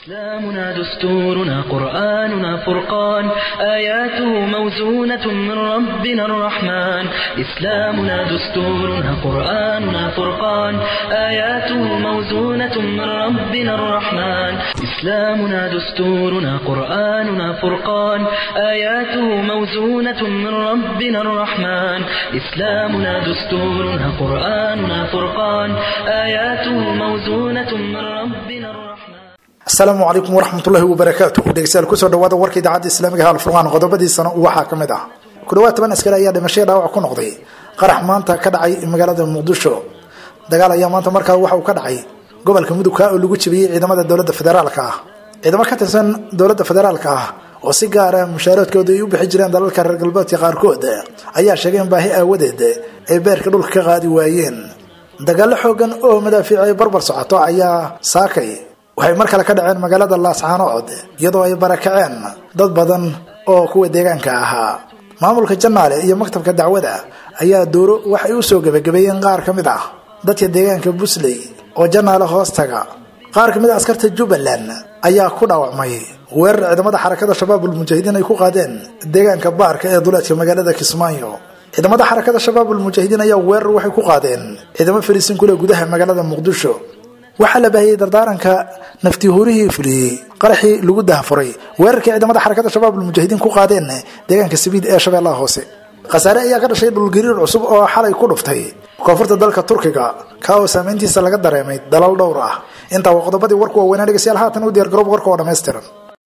إسلامنا دستورنا قرآننا فرقان آياته موزونة من ربنا الرحمن إسلامنا دستورنا قرآننا فرقان آياته موزونة من ربنا الرحمن إسلامنا دستورنا قرآننا فرقان آياته موزونة من ربنا الرحمن إسلامنا دستورنا قرآننا فرقان آياته موزونة من ربنا الرحمن asalaamu calaykum waraxmatullaahi wabarakaatu dhegeystayaal kusoo dhawaada warka idaacadda islaamiga halfurqaan qodobadiisana waxaa ka mid ah ku dhawaad toban askari ayaa dhimashaya dhaawac ku noqday qarax maanta ka dhacay magaalada muqdisho dagaal ayaa maanta markaa waxa uu ka dhacay gobolka mudugka oo lagu jebiyey ciidamada dowladda federaalka ah ciidamo ka tirsan dowladda federaalka ah oo si gaara mushaaradkooda ay u bixi jireen dalalka reer galbeedka qaarkood ayaa sheegay in baahi aawadeed ay beerka dhulka ka qaadi waayeen dagaalo xoogan oo madaafiic ay barbar socoto ayaa saakay waxay mar kale ka dhaceen magaalada laascaanood iyadoo ay barakaceen dad badan oo kuwa deegaanka ahaa maamulka janaale iyo maktabka dacwada ayaa dooro waxay u soo gebagabeeyeen qaar ka mid ah dadka deegaanka busley oo janaale hoos taga qaar ka mid a askarta jubbaland ayaa ku dhaawacmay weerar ciidamada xarakada shabaabul mujaahidiin ay ku qaadeen deegaanka baarka ee duleedka magaalada kismaayo ciidamada xarakada shabaabul mujaahidiin ayaa weerar waxay ku qaadeen ciidamo fariisin kule gudaha magaalada muqdisho waxaa la baahiyey dardaaranka naftihuurihii fuliyey qaraxii lagu dahafuray weerarkii ciidamada xarakada shabaabul mujaahidiin ku qaadeen deegaanka sabiid ee shabeellaha hoose khasaare ayaa ka dhashay dhulgariir cusub oo xalay ku dhuftay koonfurta dalka turkiga ka oo saameyntiisa laga dareemay dalal dhowr ah intaa waa qodobadii warku waaweynaa dhegeystayaal haatan u diyaar garoob warka oo dhammaystiran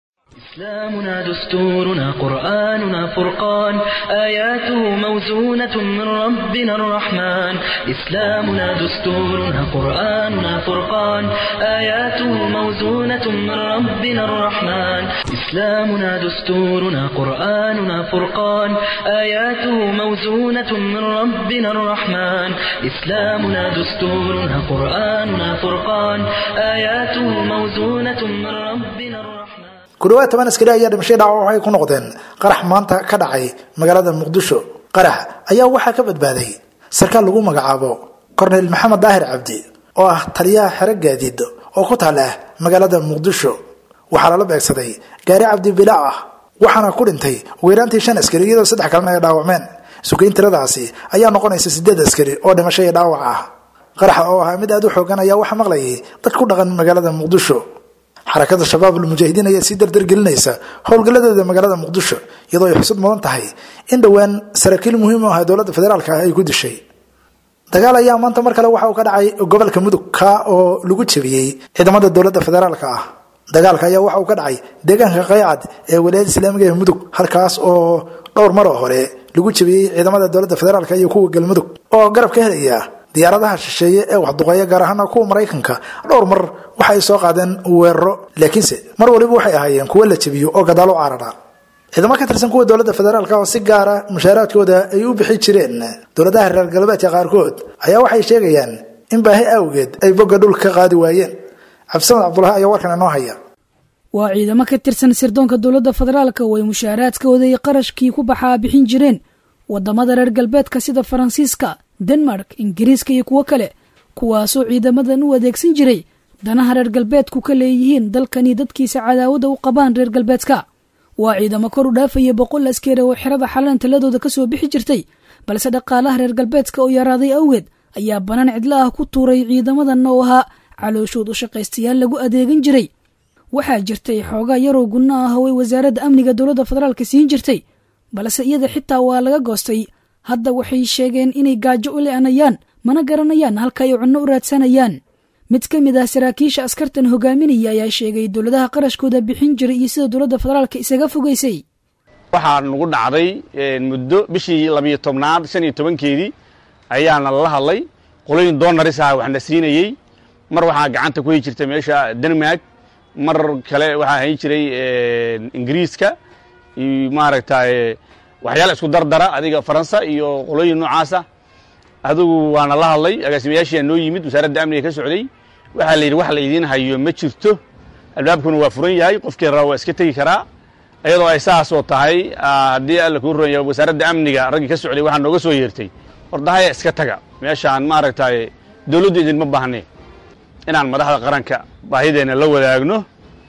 إسلامنا دستورنا قرآننا فرقان آياته موزونة من ربنا الرحمن إسلامنا دستورنا قرآننا فرقان آياته موزونة من ربنا الرحمن إسلامنا دستورنا قرآننا فرقان آياته موزونة من ربنا الرحمن إسلامنا دستورنا قرآننا فرقان آياته موزونة من ربنا الرحمن ku dhawaad toban askari ayaa dhimashay dhaawac waxay ku noqdeen qarax maanta ka dhacay magaalada muqdisho qarax ayaa waxaa ka badbaaday sarkaal lagu magacaabo korneyl maxamed daahir cabdi oo ah taliyaha xero gaadiid oo ku taala magaalada muqdisho waxaa lala beegsaday gaari cabdi bilaac ah waxaana ku dhintay weeraantii shan askari iyadoo saddex kalena ay dhaawacmeen sugeyn tiradaasi ayaa noqonaysa sideed askari oo dhimasho iyo dhaawac ah qaraxa oo ahaa mid aada u xoogan ayaa waxaa maqlayay dad ku dhaqan magaalada muqdisho xarakada shabaabul mujaahidiin ayaa sii dardargelinaysa howlgalladeeda magaalada muqdisho iyadoo ay xusud mudan tahay in dhowaan saraakiil muhiim u ah dowladda federaalka ah ay ku dishay dagaal ayaa maanta mar kale waxa uu ka dhacay gobolka mudug ka oo lagu jebiyey ciidamada dowladda federaalka ah dagaalka ayaa waxa uu ka dhacay deegaanka qaycad ee walaayada islaamiga ee mudug halkaas oo dhowr maroo hore lagu jebiyey ciidamada dowladda federaalka iyo kuwa galmudug oo garab ka helaya diyaaradaha shisheeye ee waxduqeeya gaar ahaana kuwa maraykanka dhowr mar waxa ay soo qaadeen weeraro laakiinse mar waliba waxay ahaayeen kuwo la jebiyo oo gadaal u carara ciidamo ka tirsan kuwa dowladda federaalk oo si gaara mushaaraadkooda ay u bixi jireen dowladaha reer galbeedka qaarkood ayaa waxay sheegayaan in baahi awgeed ay bogga dhulka ka qaadi waayeen cabdisamad cabdulahi ayaa warkan inoo haya waa ciidamo ka tirsan sirdoonka dowladda federaalka oo ay mushaaraadkooda iyo qarashkii ku baxaa bixin jireen wadamada reer galbeedka sida faransiiska denmark ingiriiska iyo kuwo kale kuwaasoo ciidamadan u adeegsan jiray danaha reer galbeedku ka leeyihiin dalkani dadkiisa cadaawada u qabaan reer galbeedka waa ciidamo kor u dhaafaya boqol askari oo xerada xalan taladooda kasoo bixi jirtay balse dhaqaalaha reer galbeedka oo yaraaday awgeed ayaa banaan cidlo ah ku tuuray ciidamadan oo ahaa calooshood u shaqaystayaal lagu adeegan jiray waxaa jirtay xoogaa yaroo gunno ah oo ay wasaaradda amniga dowladda federaalka siin jirtay balse iyada xitaa waa laga goostay hadda waxay sheegeen inay gaajo u le-anayaan mana garanayaan halka ay cunno u raadsanayaan mid ka mid ah saraakiisha askartan hogaaminaya ayaa sheegay dowladaha qarashkooda bixin jiray iyo sida dowladda federaalka isaga fogaysay waxaa nagu dhacday muddo bishii labiyo tobnaad shan iyo tobankeedii ayaana lala hadlay qolooyin doonaris ah waxna siinayey mar waxaa gacanta ku hay jirta meesha denmark mar kale waxaa hayn jiray ingiriiska iyo maaragtay waxyaala isku dardara adiga faransa iyo qolooyin noocaasa adigu waana la hadlay agaasimayaashiyaa noo yimid wasaaradda amniga ka socday waxaa la yidhi wax la idiin hayo ma jirto albaabkuna waa furan yahay qofkii raa waa iska tegi karaa iyadoo ay saasoo tahay haddii alla kuu ron yahay wasaaradda amniga raggii ka socday waxaa nooga soo yeertay ordahaya iska taga meeshaan maaragtay dowladdu idinma baahne inaan madaxda qaranka baahideenna la wadaagno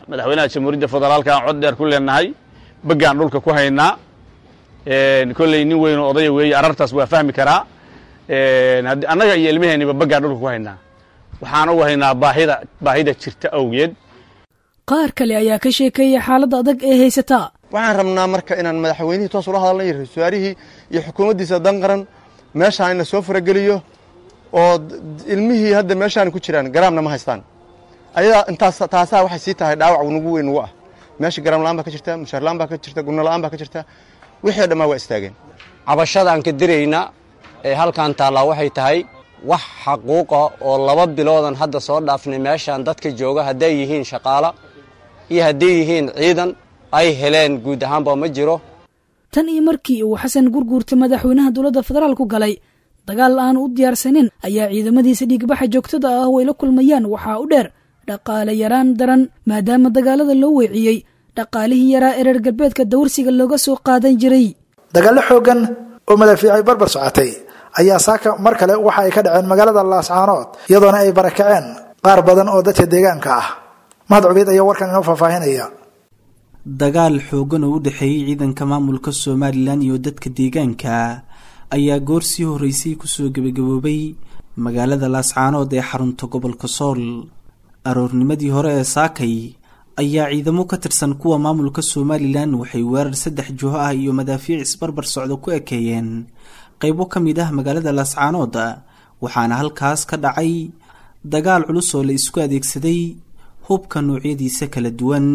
madaxweynaha jamhuuriyadda federaalka aan cod dheer ku leenahay baggaan dhulka ku haynaa kolley nin weyn oo odaya weeye arartaas waa fahmi karaa annaga iyo ilmaheenniba baggaan dhulka ku haynaa waxaan ugu haynaa baahida baahida jirta awgeed qaar kale ayaa ka sheekeeya xaaladda adag ee haysataa waxaan rabnaa marka inaan madaxweynihii toos ula hadalna iyo ra-iisul wasaarihii iyo xukuumaddiisa danqaran meeshaan ina soo farageliyo oo ilmihii hadda meeshaan ku jiraan garaamna ma haystaan ayadaa intaas taasaa waxay sii tahay dhaawac nagu weyn nagu ah meesha garaam la-aan baa ka jirta mushaar la-aan baa ka jirta gurno la-aan baa ka jirta wixii o dhammaa waa istaageen cabashadaan ka dirayna ee halkan taallaa waxay tahay wax xaquuqa oo laba biloodan hadda soo dhaafnay meeshaan dadka jooga hadday yihiin shaqaala iyo hadday yihiin ciidan ay heleen guud ahaanba ma jiro tan iyo markii uu xasan gurguurta madaxweynaha dowladda federaalku galay dagaal aan u diyaarsanin ayaa ciidamadiisa dhiigbaxa joogtada ah way la kulmayaan waxaa u dheer dhaqaale yaraan daran maadaama dagaalada loo weeciyey dhaqaalihii yaraa ee reer galbeedka dawrsiga looga soo qaadan jiray dagaallo xoogan oo madaafiicay barbar socotay ayaa saaka mar kale waxa ay ka dhaceen magaalada laascaanood iyadoona ay barakaceen qaar badan oo dadka deegaanka ah mahad cubeyd ayaa warkan inoo faahfaahinaya dagaal xoogan oo u dhexeeyey ciidanka maamulka somalilan iyo dadka deegaanka ayaa goor sii horreysay kusoo gebagaboobay magaalada laascaanood ee xarunta gobolka sool aroornimadii hore ee saakay ayaa ciidamo ka tirsan kuwa maamulka somalilan waxay weerar saddex juho ah iyo madaafiic isbarbar socda ku ekeeyeen qaybo ka mid ah magaalada laascaanood waxaana halkaas ka dhacay dagaal culus oo la isku adeegsaday hubka noocyadiisa kala duwan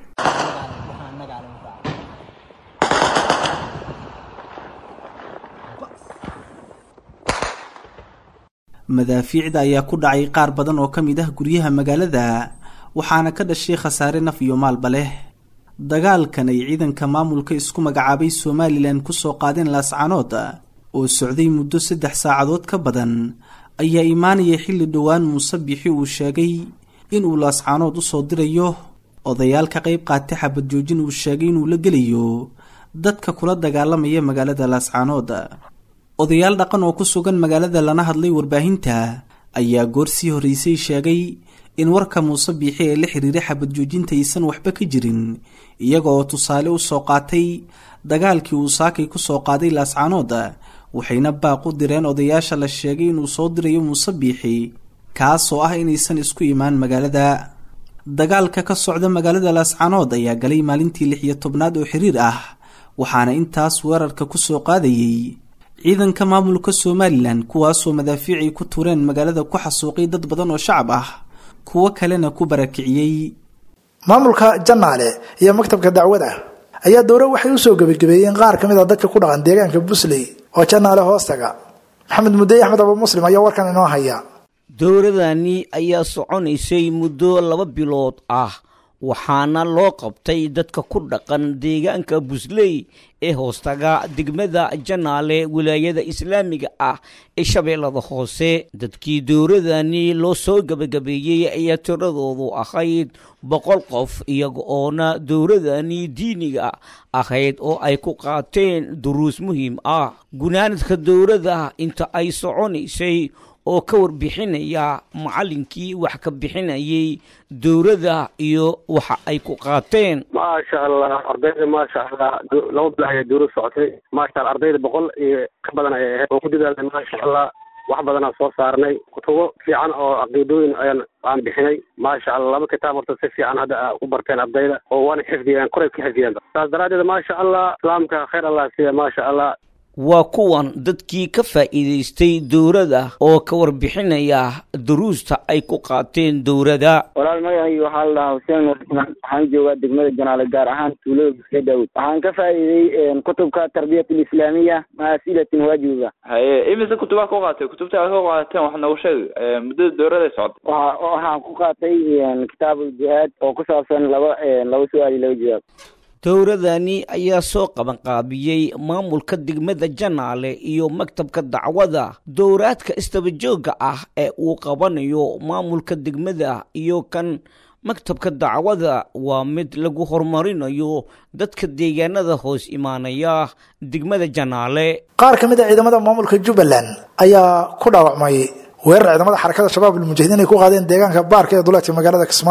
madaafiicda ayaa ku dhacay qaar badan oo ka mid ah guryaha magaalada waxaana ka dhashay khasaare naf iyo maalba leh dagaalkan ay ciidanka maamulka isku magacaabay somalilan kusoo qaadeen laascaanood oo socday muddo saddex saacadood ka badan ayaa imaanaya xilli dhowaan muuse bixi uu sheegay inuu laascaanood usoo dirayo odayaal ka qayb qaatay xabad joojin uu sheegay inuu la gelayo dadka kula dagaalamaya magaalada laascaanood odayaal dhaqan oo ku sugan magaalada lana hadlay warbaahinta ayaa goor sii horreysay sheegay in warka muuse biixi ee la xiriiray xabad joojinta aysan waxba ka jirin iyaga oo tusaale u soo qaatay dagaalkii uu saakay ku soo qaaday laascaanood waxayna baaq u direen odayaasha la sheegay inuu soo dirayo muuse biixi kaasoo ah inaysan isku imaan magaalada dagaalka ka socda magaalada laascaanood ayaa galay maalintii lix iyo tobnaad oo xiriir ah waxaana intaas weerarka ku soo qaadayey ciidanka maamulka somalilan kuwaasoo madaafiicay ku tuureen magaalada ku xasuuqay dad badan oo shacab ah kuwo kalena ku barakiciyey maamulka janaale iyo maktabka dacwada ayaa dowro waxay usoo gebagabeeyeen qaar ka mid a dadka ku dhaqan deegaanka busley oo janaale hoostaga maxamed mudey axmed abu muslim ayaa warkan inoo haya dowradani ayaa soconaysay muddo laba bilood ah waxaana loo qabtay dadka ku dhaqan deegaanka busley ee hoostaga degmada janaale wilaayada islaamiga ah ee shabeellada hoose dadkii dowradani loo soo gebagabeeyey ayaa tiradoodu ahayd boqol qof iyaga oona dowradani diiniga ahayd oo ay ku qaateen duruus muhiim ah gunaanadka dowrada inta ay soconaysay oo ka warbixinaya macallinkii wax ka bixinayay dowladda iyo waxa ay ku qaateen maasha allah ardayda maasha allah laba bilac ayaa dowlad socotay maasha allah ardayda boqol iyo ka badan ayay ahayd oo ku dadaalnay maasha allah wax badanaa soo saarnay kutubo fiican oo caqiidooyin ayaan aan bixinay maasha allah laba kitaab horta si fiican hadda ku barteen ardayda oo waana xifdiyeen koray ka xifdiyeen saas daraaddeed maasha allah islaamka khayr allah siiya maasha allah waa kuwan dadkii ka faa'iidaystay dowladda oo ka warbixinaya duruusta ay ku qaateen dowladda walaal magacayga waxaa la dhahaa xuseen warxman waxaan joogaa degmada janaale gaar ahaan tuulada buske daawud waxaan ka faa'iiday kutubka tarbiyat alislaamiya maa asilatin waajibiga haye imise kutubaa ku qaatay kutubta aad ku qaateen wax noogu sheeg muddada dowladda socotay waxa waxaan ku qaatay kitaab uljihaad oo ku saabsan laba laba su-aal iyo laba jawaab dowradani ayaa soo qabanqaabiyey maamulka degmada janaale iyo maktabka dacwada dowraadka istabajooga ah ee uu qabanayo maamulka degmada iyo kan maktabka dacwada waa mid lagu horumarinayo dadka deegaanada hoos imaanaya degmada janaale qaar ka mid a ciidamada maamulka jubbaland ayaa ku dhaawacmay weerar ciidamada xarakada shabaab almujahidiin ay ku qaadeen deegaanka baarka ee duleedka magaalada kismaayo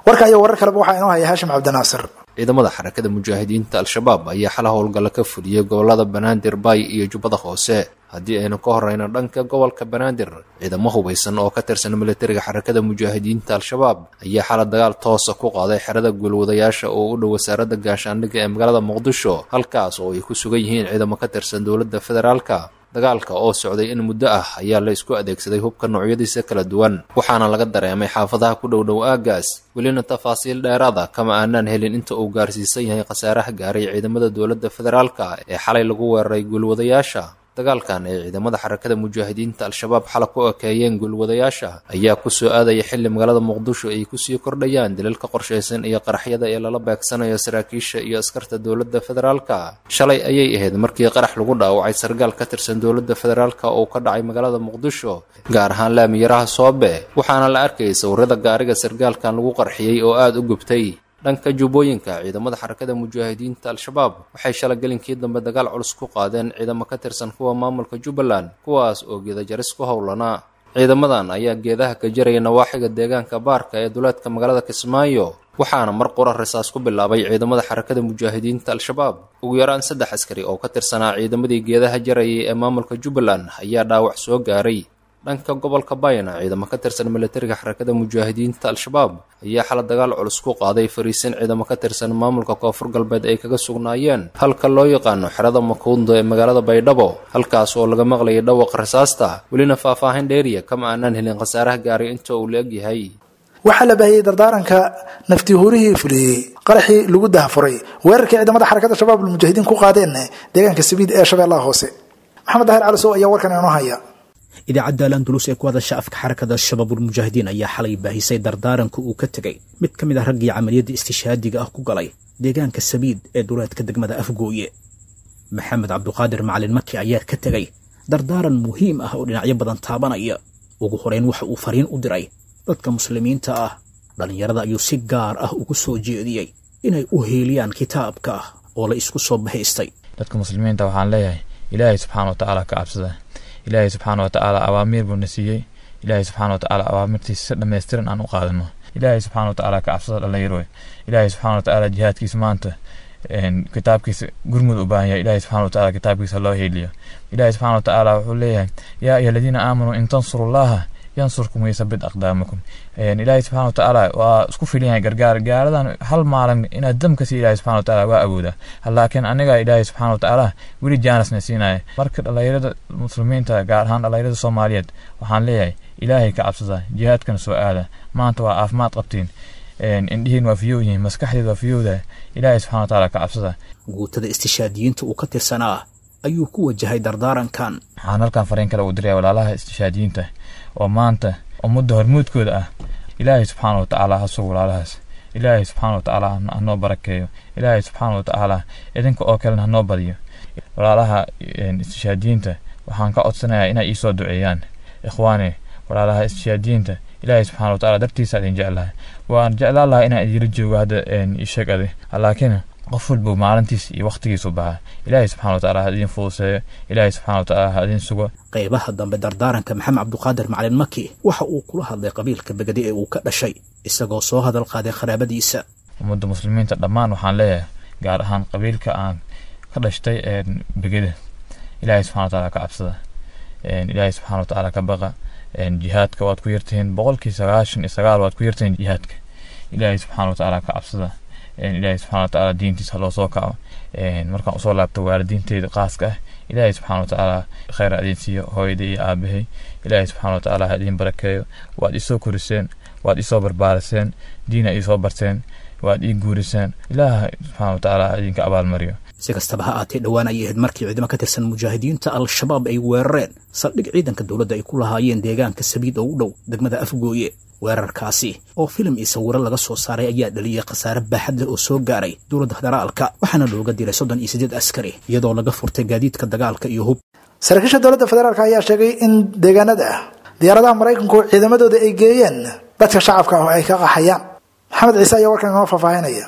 warka iyo warar kaleba waxaa inoo haya haashim cabdinaasir ciidamada xarakada mujaahidiinta al-shabaab ayaa xala howlgalla ka fuliyey gobolada banaadir baay iyo jubbada hoose haddii aynu ka horeyno dhanka gobolka banaadir ciidamo hubaysan oo ka tirsan militariga xarakada mujaahidiinta al-shabaab ayaa xala dagaal toosa ku qaaday xerada guulwadayaasha oo u dhow wasaaradda gaashaandhigga ee magaalada muqdisho halkaas oo ay ku sugan yihiin ciidamo ka tirsan dowladda federaalka dagaalka oo socday in muddo ah ayaa la isku adeegsaday hubka noocyadiisa kala duwan waxaana laga dareemay xaafadaha ku dhow dhow aagaas welina tafaasiil dheeraada kama aanaan helin inta uu gaarsiisan yahay khasaaraha gaaray ciidamada dowladda federaalka ee xalay lagu weeraray guulwadayaasha dagaalkan ay ciidamada xarakada mujaahidiinta al-shabaab xala ku ekeeyeen guulwadayaasha ayaa ku soo aadaya xilli magaalada muqdisho ay kusii kordhayaan dilalka qorshaysan iyo qaraxyada ee lala beegsanayo saraakiisha iyo askarta dowladda federaalka shalay ayay ahayd markii qarax lagu dhaawacay sargaal ka tirsan dowladda federaalka oo ka dhacay magaalada muqdisho gaar ahaan laamiyaraha soobe waxaana la arkayay sawirada gaariga sargaalkan lagu qarxiyey oo aada u gubtay dhanka jubbooyinka ciidamada xarakada mujaahidiinta al-shabaab waxay shala gelinkii dambe dagaal culus ku qaadeen ciidamo ka tirsan kuwa maamulka jubbaland kuwaas oo geedajaris ku howlanaa ciidamadan ayaa geedaha ka jaraya nawaaxiga deegaanka baarka ee duleedka magaalada kismaayo waxaana mar qura risaas ku bilaabay ciidamada xarakada mujaahidiinta al-shabaab ugu yaraan saddex askari oo ka tirsanaa ciidamadii geedaha jarayay ee maamulka jubbaland ayaa dhaawac soo gaaray dhanka gobolka bayna ciidamo ka tirsan militariga xarakada mujaahidiinta al-shabaab ayaa xala dagaal culus ku qaaday fariisin ciidamo ka tirsan maamulka koonfur galbeed ay kaga sugnaayeen halka loo yaqaano xerada makuundo ee magaalada baydhabo halkaas oo laga maqlayay dhawaqa rasaasta welina faahfaahin dheeriya kama aanaan helin khasaaraha gaaray inta uu la egyahay waxaa la baahiyey dardaaranka naftihuurihii fuliyey qaraxii lagu dahafuray weerarkii ciidamada xarakada shabaab almujaahidiin ku qaadeen deegaanka sabiid ee shabeellaha hoose maxamed dahir cali sow ayaa warkan inoo haya idaacadda alandulus ee ku hadasha afka xarakada shabaabulmujaahidiin ayaa xalay baahisay dardaaranka uu ka tegey mid ka mid ah raggii camaliyadda istishhaadiga ah ku galay deegaanka sabiid ee duleedka degmada afgooye maxamed cabduqaadir macalin maki ayaa ka tegey dardaaran muhiim ah oo dhinacyo badan taabanaya ugu horeyn waxa uu fariin u diray dadka muslimiinta ah dhallinyarada ayuu si gaar ah ugu soo jeediyey inay u heeliyaan kitaabka ah oo la isku soo bahaystay dadka muslimiinta waxaan leeyahay ilaahay subxaana wa tacaala ka cabsada ilaahay subxaana watacaala awaamiir buu na siiyey ilaahay subxaana watacaala awaamirtiisa si dhammaystiran aan u qaadano ilaahay subxaana watacaala ka cabsada dhallinyaro ilaahay subxaana watacaala jihaadkiisa maanta kitaabkiisa gurmud u baahan yahay ilaahay subxana watacaala kitaabkiisa loo heeliyo ilaahay subxana watacaala wuxuu leeyahay yaa ayuha aladiina aamanuu in tansurullaha yansurkum waysabit aqdaamakum ilaahay subxana watacaala waa isku filan yahay gargaar gaaradan hal maalin inaad dam ka sii ilaahay subxana watacaala waa awooda laakiin aniga ilaahay subxana watacaala weli jaanisna siinaya marka dhallinyarada muslimiinta gaar ahaan dhallinyarada soomaaliyeed waxaan leeyahay ilaahay ka cabsada jihaadkana soo aada maanta waa caafimaad qabtiin indhihiin waa fiyow yihiin maskaxdeed waa fiyowda ilaahay subxana watacaala ka cabsada guutada istishaadiyiinta uu ka tirsanaa ayuu ku wajahay dardaarankan waxaan halkan fariin kale uu diraya walaalaha istishaadiyiinta oo maanta ummadda hormuudkooda ah ilaahay subxaana watacaala ha sugo walaalahaas ilaahay subxaana watacaala hanoo barakeeyo ilaahay subxaana watacaala idinka oo kalena hanoo badiyo walaalaha istishaadiyiinta waxaan ka codsanayaa inay iisoo duceeyaan ikhwaani walaalaha istishaadiyiinta ilaahay subxaana watacaala dartiisa idin jeclahay waan jeclaan lahaa inaan idila joogo hadda isheg adi laakiin qof walba maalintiis iyo wakhtigiisu baxa ilaahay subxana watacaala ha idin fuduseeyo ilaahay subxana watacaala ha idin sugo qaybaha dambe dardaaranka maxamed cabduqaadir macalin maki waxa uu kula hadlay qabiilka begade ee uu ka dhashay isagoo soo hadal qaaday qaraabadiisa ummadda muslimiinta dhammaan waxaan leeyahay gaar ahaan qabiilka aan ka dhashtay begeda ilaahay subxana watacaala ka cabsada ilaahay subxana watacaala ka baqa jihaadka waad ku yartihiin boqolkii sagaashan iyo sagaal waad ku yartihiin jihaadka ilaahay subxana watacaala ka cabsada ilaahay subxana watacaala diintiisa loo soo kaco markaan usoo laabto waalidiinteyda qaaska ah ilaahay subxana watacaala kheyr ha idin siiyo hooyadii iyo aabahay ilaahay subxana watacaala ha idin barakeeyo waad isoo koriseen waad isoo barbaariseen diina isoo barteen waad ii guuriseen ilaaha subxana watacaala ha idinka abaalmariyo si kastaba ha aatee dhowaan ayay ahayd markii ciidamo ka tirsan mujaahidiinta al-shabaab ay weerareen saldhig ciidanka dowladda ay ku lahaayeen deegaanka sabiid oo u dhow degmada afgooye weerarkaasi oo filim iyo sawiro laga soo saaray ayaa dhaliyay khasaare baaxad leh oo soo gaaray dowladda federaalka waxaana looga dilay soddon iyo siddeed askari iyadoo laga furtay gaadiidka dagaalka iyo hub saraakiisha dowladda federaalk ayaa sheegay in deegaanada diyaaradaha maraykanku ciidamadooda ay geeyeen dadka shacabka ah oo ay ka qaxayaan maxamed ciise ayaa warkan inoo faahfaahinaya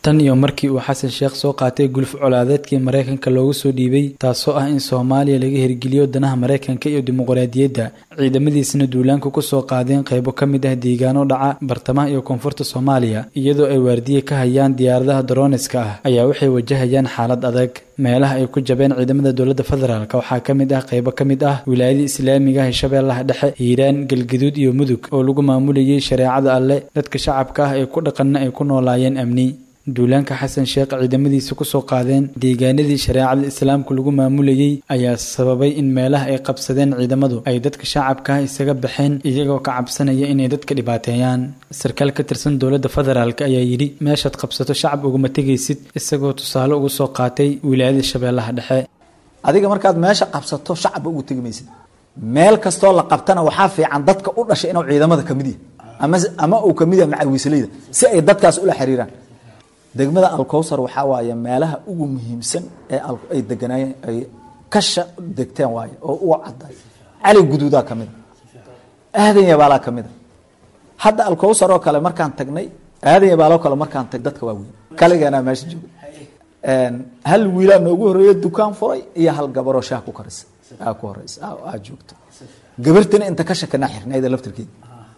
tan iyo markii uu xasan sheekh soo qaatay guluf colaadeedkii maraykanka loogu soo dhiibay taasoo ah in soomaaliya laga hirgeliyo danaha maraykanka iyo dimuqraadiyadda ciidamadiisna duulaanka kusoo qaadeen qaybo ka mid ah deegaano dhaca bartamaha iyo koonfurta soomaaliya iyadoo ay waardiye ka hayaan diyaaradaha daroniska ah ayaa waxay wajahayaan xaalad adag meelaha ay ku jabeen ciidamada dowladda federaalk waxaa ka mid ah qaybo ka mid ah wilaayada islaamiga ah shabeellaha dhexe hiiraan galgaduud iyo mudug oo lagu maamulayay shareecada alle dadka shacabka ah ee ku dhaqanna ay ku noolaayeen amni duulaanka xasan sheekh ciidamadiisa kusoo qaadeen deegaanadii shareecada islaamka lagu maamulayay ayaa sababay in meelaha ay qabsadeen ciidamadu ay dadka shacabka ah isaga baxeen iyagoo ka cabsanaya inay dadka dhibaateeyaan sarkaal ka tirsan dowladda federaalk ayaa yidhi meeshaad qabsato shacab uguma tegaysid isagoo tusaale ugu soo qaatay wilaayada shabeellaha dhexe adiga markaad meesha qabsato shacabba ugu tegi maysid meel kastoo la qabtana waxaa fiican dadka u dhashay inuu ciidamada kamid yahay ama ama uu kamid yahay macawiisleyda si ay dadkaas ula xiriiraan degmada alkowsar waxaa waaye meelaha ugu muhiimsan ee ay deganaayeen ay kasha degteen waaye oo uga cadday cali guduudaa ka mida aadan yabaalaa ka mida hadda alkowsar oo kale markaan tagnay aadan yabaaloo kale markaan tag dadka waa weyn kaligeenaa meesha jooga hal wiilaa noogu horeeya dukaan furay iyo hal gabaroo shaah ku karisa aa ku horeysa aa joogto gabartina inta ka shakanaa xirnayda laftirkeeda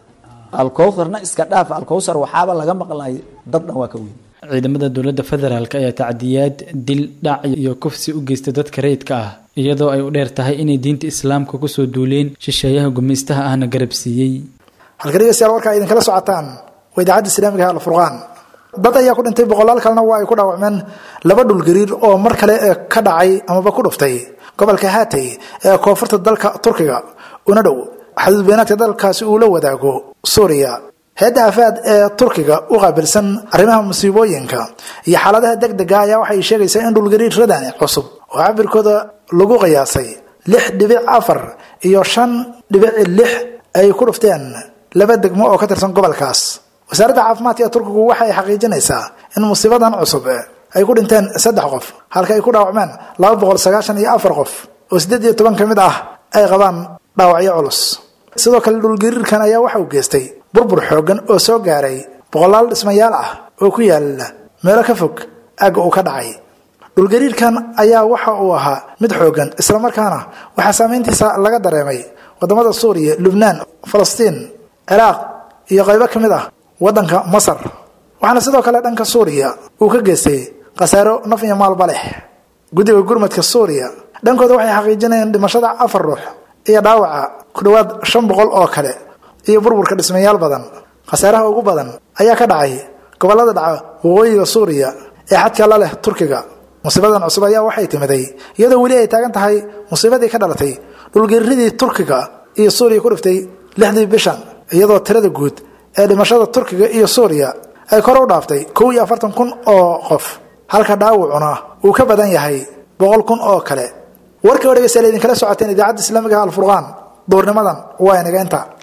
alkowsarna iska dhaaf alkowsar waxaaba laga maqlay dad dhan waa ka weyn ciidamada dowladda federaalk ayaa tacdiyaad dil dhac iyo kufsi u geysta dadka rayidka ah iyadoo ay u dheer tahay inay diinta islaamka kusoo duuleen shisheeyaha gumaystaha ahna garab siiyey halka dhegeystayaal warkaa idinkala socotaan waa idaacadda islaamiga alfurqaan dad ayaa ku dhintay boqolaal kalena waa ay ku dhaawacmeen laba dhulgariir oo mar kale ka dhacay amaba ku dhuftay gobolka haatay ee koonfurta dalka turkiga una dhow xaduud beenaadka dalkaasi uu la wadaago suuriya hay-adda afaad ee turkiga u qaabilsan arrimaha musiibooyinka iyo xaaladaha deg dega ayaa waxay sheegaysaa in dhulgariir radani cusub oo cabirkooda lagu qiyaasay lix dhibic afar iyo shan dhibic lix ay ku dhufteen laba degmo oo ka tirsan gobolkaas wasaaradda caafimaadka ee turkigu waxay xaqiijinaysaa in musiibadan cusub ay ku dhinteen saddex qof halka ay ku dhaawacmeen laba boqol sagaashan iyo afar qof oo siddeed iyo toban ka mid ah ay qabaan dhaawacyo culus sidoo kale dhulgariirkan ayaa waxa uu geystay burbur xooggan oo soo gaaray boqolaal dhismayaal ah oo ku yaala meelo ka fog aagga uu ka dhacay dhulgariirkan ayaa waxa uu ahaa mid xooggan islamarkaana waxaa saameyntiisa laga dareemay wadamada suuriya lubnaan falastiin ciraaq iyo qaybo ka mid ah waddanka masar waxaana sidoo kale dhanka suuriya uu ka geystay khasaaro naf iyo maalba leh guddiga gurmadka suuriya dhankooda waxay xaqiijinayeen dhimashada afar ruux iyo dhaawaca ku dhowaad shan boqol oo kale iyo burburka dhismayaal badan khasaaraha ugu badan ayaa ka dhacay gobollada dhaca waqooyiga suuriya ee xadka la leh turkiga musiibadan cusub ayaa waxay timiday iyadoo weli ay taagan tahay musiibadii ka dhalatay dhulgariiradii turkiga iyo suuriya ku dhiftay lixdii bishan iyadoo tirada guud ee dhimashada turkiga iyo suuriya ay kor u dhaaftay kow iyo afartan kun oo qof halka dhaawacuna uu ka badan yahay boqol kun oo kale warkii oo dhegeystayaal idinkala socoteen idaacadda islaamiga alfurqaan duurnimadan waa inaga inta